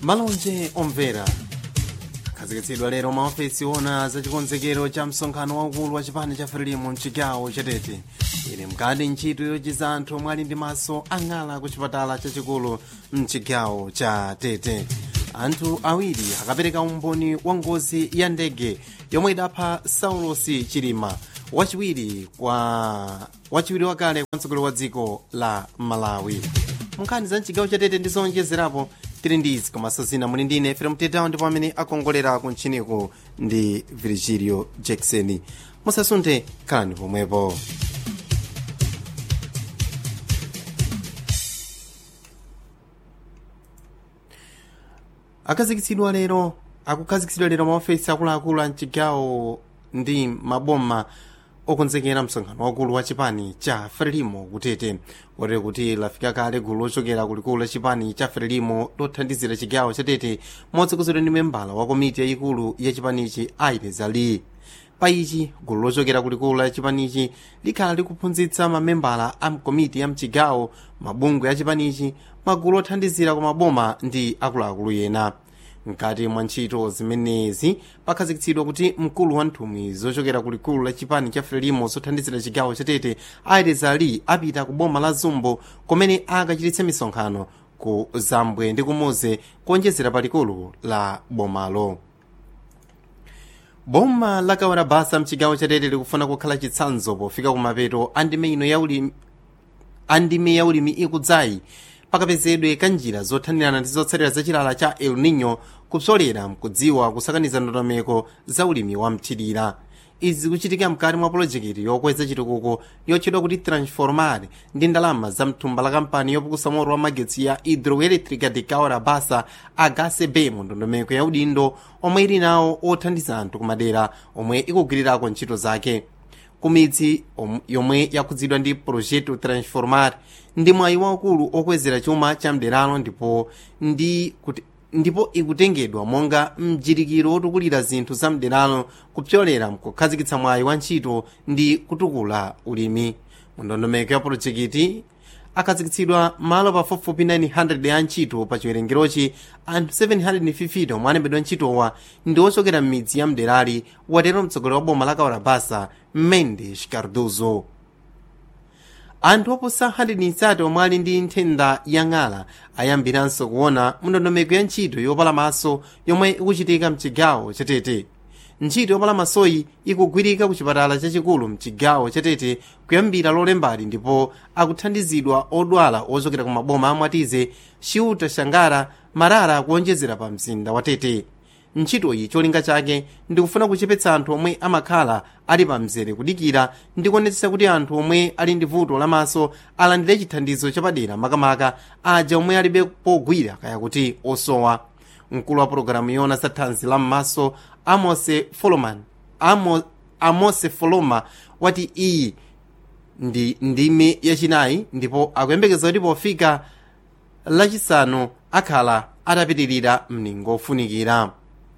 malonje omvera akhazikitsidwa lero maofesi ona za chikonzekero cha msonkhano waukulu wa chipani cha frelimo mchigawo chatete ili mkati ntchito yochiza anthu omwe ali ndi maso ang'ala ku chipatala chachikulu mchigawo cha tete anthu awiri akapereka umboni wa ngozi ya ndege yomwe idapha saulosi chilima wachiwiri kwa wachiwiri wakale kwa mtsogoleri wa dziko la malawi munkhani za mchigawo chatete ndi zonjezerapo tili ndi izi komanso zina muli ndine fere mtetawo ndipo amene akongolera kuntchiniko ndi virgilio jackson musasunthe khalani pomwepo akhazikitsidwa lero akukhazikitsidwa lero maofesi akuluakulu a mchigawo ndi maboma okonzekera msonkhano wakulu wa chipani cha frelimo kutete kotero kuti lafika kale gulu lochokera kulikulu la chipani cha frelimo lothandizira chigawo chatete motsogozedwa ndi membala wa komiti yayikulu ya chipanichi aires ali pa ichi gulu lochokera kulikulu la chipanichi likhala likuphunzitsa mamembala a komiti ya mchigawo mabungwe ya chipanichi magulu othandizira kwa maboma ndi akuluakulu ena mkati mwa ntchito zimenezi pakhazikitsidwa kuti mkulu wa nthumwi zochokera kulikulu la chipani cha frelimo zothandizira chigawo chatete aires ali apita ku boma la zumbo kumene akachititse misonkhano ku zambwe ndi kumuze kuonjezera palikulu la bomalo boma la kawarabasa mchigawo chatete likufuna kukhala chitsanzo pofika kumapeto andime ino yaulimi andime yaulimi ikudzayi pakapezedwe kanjira zothanirana ndi zotsatira za chilala cha el nino kupsolera mkudziwa kusakaniza ndondomeko za ulimi wa mthirira izi zikuchitika mkati mwa polojekiti yokweza chitukuko yotchedwa kuti transformar ndi ndalama za mthumba la kampani yopukusa moto wa magetsi ya hidroelectrica de kawarabasa agasb mu ndondomeko ya udindo omwe ili nawo othandiza anthu kumadera omwe ikugwirirako ntchito zake kumidzi yomwe yakhudzidwa ndi projeto transformar ndi mwayi waukulu okwezera chuma cha mderalo ndipo ndi kuti ndipo ikutengedwa monga mjirikiro wotukulira zinthu za mderalo kupyolera mkukhazikitsa mwayi wa ntchito ndi kutukula ulimi mundondomeko ya polojekiti akhazikitsidwa malo pafupifupi 900 ya ntchito pa chiwerengerochi anthu 750 omwe alembedwa ntchitowa ndi ochokera m'midzi ya mderali watero mtsogoleri wa boma la kawarabasa mendes cardozo anthu oposa 130 omwe ali ndi nthenda ya ng'ala ayambiranso kuona mndondomeko ya ntchito yopala maso yomwe ikuchitika mchigawo chatete ntchito yopala masoyi ikugwirika ku chipatala chachikulu mchigawo chatete kuyambira lolembali ndipo akuthandizidwa odwala ochokera ku maboma amwatize chiuta shangara marara kuonjezera pa mzinda wa tete ntchitoyi cholinga chake ndikufuna kuchepetsa anthu omwe amakhala ali pa mzere kudikira ndi kuonetsetsa kuti anthu omwe ali ndi vuto lamaso alandire chithandizo chapadera makamaka aja omwe alibe pogwira kaya kuti osowa mkulu wa pologalamu yona za thanzi la m'maso amose foloman Amo, amose foloma wati iyi ndi ndime yachinayi ndipo akuyembekeza kuti pofika lachisanu akhala atapitirira mningo ofunikira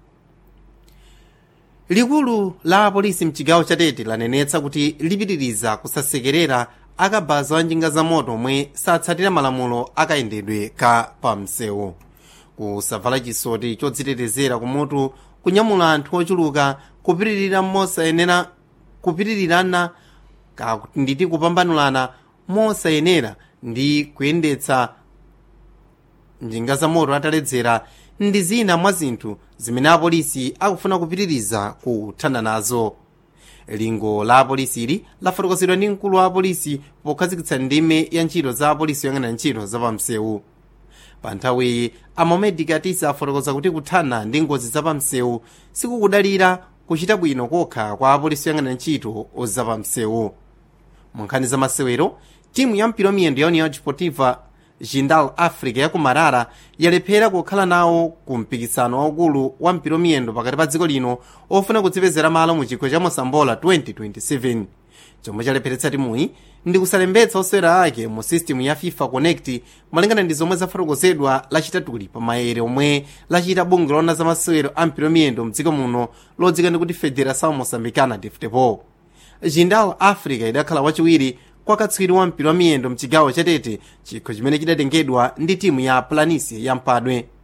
likulu la apolisi mchigawo chatete lanenetsa kuti lipitiriza kusasekerera akabaza wa njinga za moto omwe satsatira malamulo akayendedwe ka pamsewu kusavala chisoti chodzitetezera kumutu kunyamula anthu ochuluka kupitirira mosayenera kupitirirana nditi kupambanulana mosayenera ndi kuyendetsa njinga za moto ataledzera ndi zina mwa zinthu zimene apolisi akufuna kupitiriza kuthana nazo lingo la apolisili lafotokozedwa ndi mkulu wa apolisi pokhazikitsa ndime ya ntchito za apolisi yoyang'ana ntchito zapamsewu pa nthawiyi amomed katisa afotokoza kuti kuthana ndi ngozi zapamsewu sikukudalira kuchita bwino kokha kwa apolisi yoyang'ana ntchito zapamsewu mu nkhani za masewero timu ya mpira miyendo ya union deportiva jindal africa ya kumarara yalephera kukhala nawo ku mpikisano waukulu wa mpira miyendo pakati pa dziko lino ofuna kudzipezera malo mu chikho cha mosambola 2027 chomwe chalepheretsa timuyi ndi kusalembetsa osewera ake mu sistemu ya fifa connect malingana ndi zomwe zafotokozedwa lachitatuli pa maere omwe lachita bungwe lona za masewero a mpira miyendo mdziko muno lodzika ndi kuti federação moçambicana de futebol jindal africa idakhala wachiwiri kwa katswiri wa mpira wa miyendo mchigawo chatete chikho chimene chidatengedwa ndi timu ya planície ya mpadwe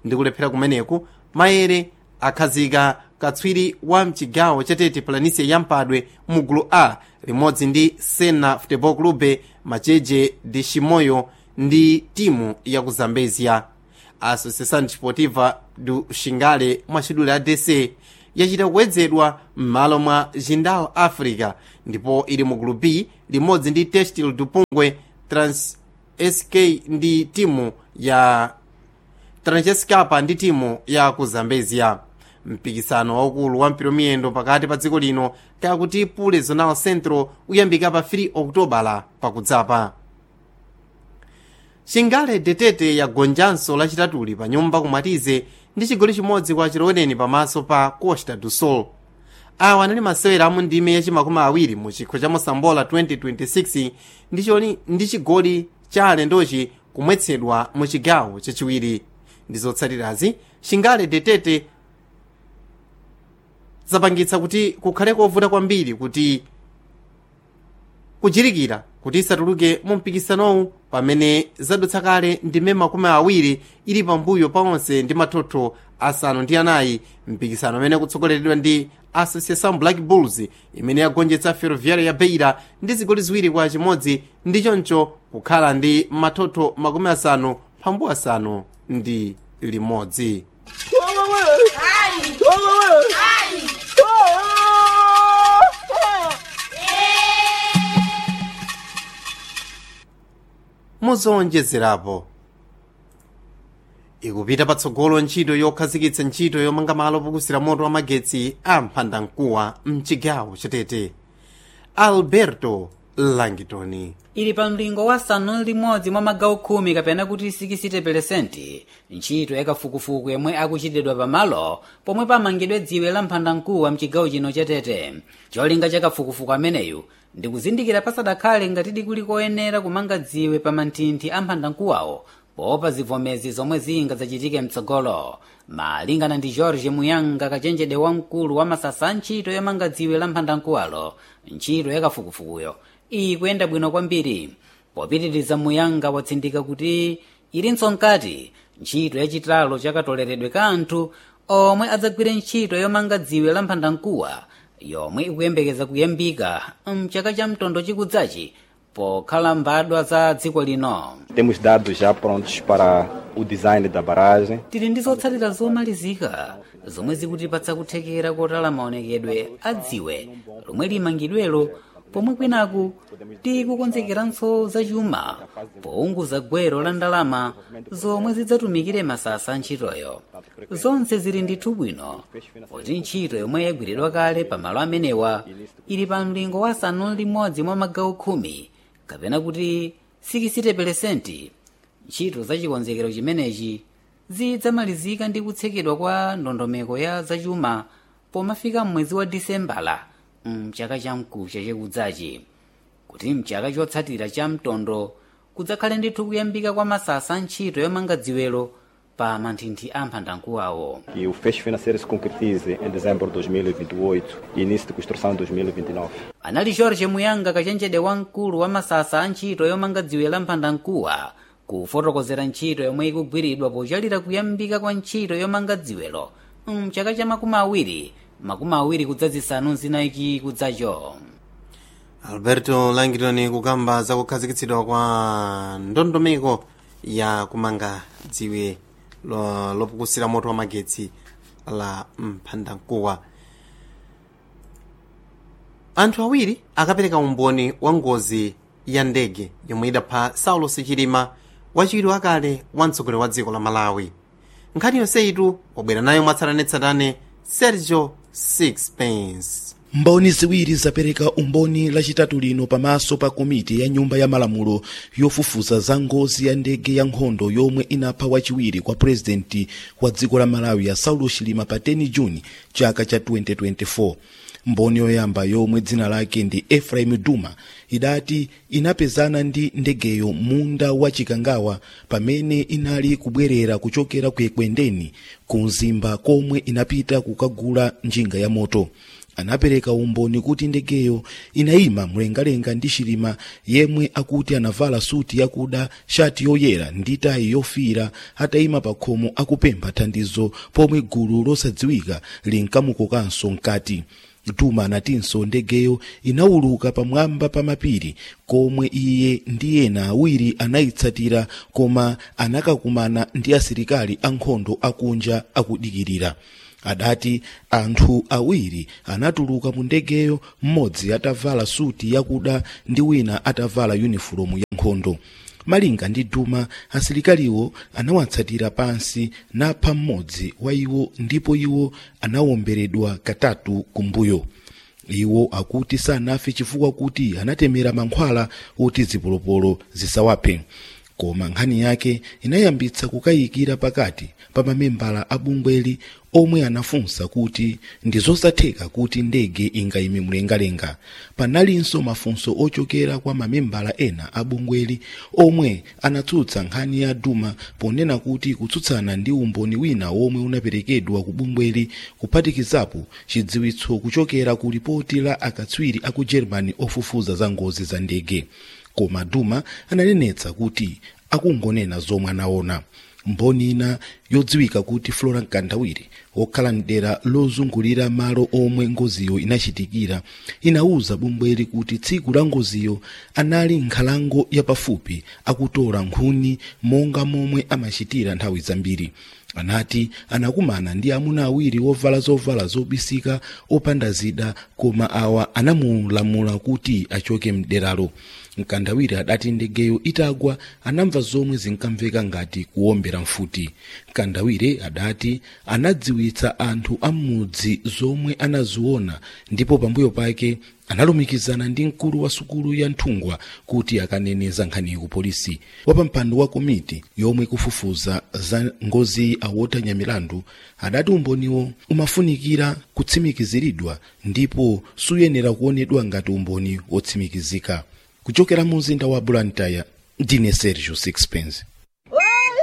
ndi kulephera kumeneku maere akhazika katswiri wa mchigawo chatete planisia yampadwe mu gulu a limodzi ndi sena futebol clube macheje de chimoyo ndi timu ya ku zambezia associação desportiva do xingale mwachidule a dc yachita kuwedzedwa m'malo mwa jindal africa ndipo ili mu gulu b limodzi ndi testil dupungwe trans sk ndi timu ya transescapa ndi timu ya ku zambezia mpikisano waukulu wa mpiromiyendo pakati pa dziko lino kakuti pule zonal central uyambika pa 3 okutobala pakudzapa chingale detete yagonjanso lachitatuli pa nyumba kumatize ndi chigoli chimodzi kwa chiloweneni pamaso pa costa do sol awa anali masewera amu ndime yachimakumi awiri mu chikho cha mosambola 2026 ndi choli- ndi chigoli cha alendochi kumwetsedwa mu chigawo chachiwiri ndi zotsatirazi chingale detete zapangitsa kuti kukhale kovuta kwambiri kuti kuchirikira kuti isatuluke mu mpikisanowu pamene zadutsa kale ndime makumi awiri ili pambuyo pa onse ndi mathotho asanu ndi anayi mpikisano amene kutsogoleredwa ndi associação black bulls imene yagonjetsa ferroviária ya beira ndi zigoli ziwiri kwa chimodzi ndi choncho kukhala ndi mathotho makumi asanu phambu asanu ndi limodzi muzowonjezerapo ikupita patsogolo ntchito yokhazikitsa ntchito yomanga malo pokusira moto wa magetsi a mphandamkuwa mchigawo chatete alberto langitoni ili pa mlingo wa sanu limodzi mwa magawo khumi kapena kuti 60% ntchito yakafukufuku yomwe akuchitidwa pamalo pomwe pamangidwe dziwe la mphandamkuwa mchigawo chino chatete cholinga chakafukufuku ameneyu ndi kuzindikira pasadakhale ngatidi kuli koyenera kumanga dziwe pa manthinthi a mphandamkuwawo poopa zivomezi zomwe zingadzachitike mtsogolo malingana ndi george muyanga kachenjede wamkulu wa masasa a ntchito yomanga dziwe la mphandamkuwalo ntchito yakafukufukuyo ikuyenda bwino kwambiri popitiriza muyanga watsindika kuti ilinso nkati ntchito yachitalo chakatoleredwe ka anthu omwe adzagwire ntchito yomanga dziwe la mphandamkuwa yomwe ikuyembekeza kuyambika mchaka cha mtondo chikudzachi pokhala mbadwa za dziko lino Temos dados já prontos para o design da barragem. tili ndi zotsatira zomalizika zomwe zikutipatsa kuthekera kotala maonekedwe a dziwe lomwe limangidwelo pomwe kwinaku tikukonzekeranso zachuma pounguza gwero la ndalama zomwe zidzatumikire masasa a ntchitoyo zonse zili ndithu bwino poti ntchito yomwe yagwiridwa kale pamalo amenewa ili pa mlingo wa asanu limodzi mwa magawo khumi kapena kuti 60% ntchito za chikonzekero chimenechi zidzamalizika ndi kutsekedwa kwa ndondomeko ya zachuma pomafika mwezi wa disembala mchaka chamkucha chikudzachi kuti mchaka chotsatira cha mtondo kudzakhale ndithu kuyambika kwa masasa a ntchito yomanga dziwelo pa manthinthi a mphandamkuwawo E o fecho financeiro se concretize em dezembro de 2028 e início de construção em 2029. anali george muyanga kachenjede wamkulu wa masasa a ntchito yomanga dziwe la mphandamkuwa kufotokozera ntchito yomwe ikugwiridwa pochalira kuyambika kwa ntchito yomanga dziwelo mchaka cha makumi awiri makumi awiri kudzazisanu zinaiki kudzacho alberto langitoni kukamba za kukhazikitsidwa kwa ndondomeko ya kumanga dziwe lo- lopukusira moto wa magetsi la mphandamkuwa anthu awiri akapereka umboni wa ngozi ya ndege yomwe idapha saulos chilima wachiwiri wakale wa mtsogoleri wa dziko la malawi nkhani yonseyitu wabwera nayo mwatsatanetsatane sergio sixpence mboni ziwiri zapereka umboni lachitatu lino pamaso pa komiti ya nyumba ya malamulo yofufuza za ngozi ya ndege ya nkhondo yomwe inapha wachiwiri kwa purezidenti wa dziko la malawi ya saulos chilima pa 10 juni chaka cha 2024 mboni yoyamba yomwe dzina lake ndi efraim duma idati inapezana ndi ndegeyo munda wa chikangawa pamene inali kubwerera kuchokera ku ekwendeni ku mzimba komwe inapita kukagula njinga ya moto anapereka umboni kuti ndegeyo inayima mlengalenga ndi chilima yemwe akuti anavala suti yakuda shati yoyera ndi tayi yofiira atayima pa khomo akupempha thandizo pomwe gulu losadziwika linkamukokanso mkati duma anatinso ndegeyo inawuluka pamwamba pa mapiri komwe iye ndi ena awiri anayitsatira koma anakakumana ndi asilikali ankhondo akunja akudikirira adati anthu awiri anatuluka mu ndegeyo mmodzi atavala suti yakuda ndi wina atavala yunifomu ya nkhondo malinga ndi duma asilikaliwo anawatsatira pansi napha mmodzi wa iwo ndipo iwo anawomberedwa katatu kumbuyo iwo akuti sanafe chifukwa kuti anatemera mankhwala oti zipolopolo zisawaphe koma nkhani yake inayambitsa kukayikira pakati pa mamembala a bungweli omwe anafunsa kuti ndi zosatheka kuti ndege ingayime mlengalenga panalinso mafunso ochokera kwa mamembala ena a bungweli omwe anatsutsa nkhani ya duma ponena kuti kutsutsana ndi umboni wina omwe unaperekedwa ku bungweli kuphatikizapo chidziwitso kuchokera ku ripoti la akatswiri a ku germany ofufuza za ngozi za ndege koma duma ananenetsa kuti akungonena zomwe anaona mboni ina yodziwika kuti flora mkandawiri wokhala mdera lozungulira malo omwe ngoziyo inachitikira inawuza bungweli kuti tsiku la ngoziyo anali nkhalango yapafupi akutola nkhuni monga momwe amachitira nthawi zambiri anati anakumana ndi amuna awiri wovala zovala zobisika opanda zida koma awa anamulamula kuti achoke mderalo mkandawiri adati ndegeyo itagwa anamva zomwe zinkamveka ngati kuwombera mfuti mkandawire adati anadziwitsa anthu amudzi zomwe anaziona ndipo pambuyo pake analumikizana ndi mkulu wa sukulu ya nthungwa kuti akaneneza nkhaniyi ku polisi wapampando wa komiti yomwe kufufuza za ngozi awota nyamilandu adati umboniwo umafunikira kutsimikiziridwa ndipo suyenera kuonedwa ngati umboni wotsimikizika kuchokera mu mzinda wa blantyre ndine sergio sixpence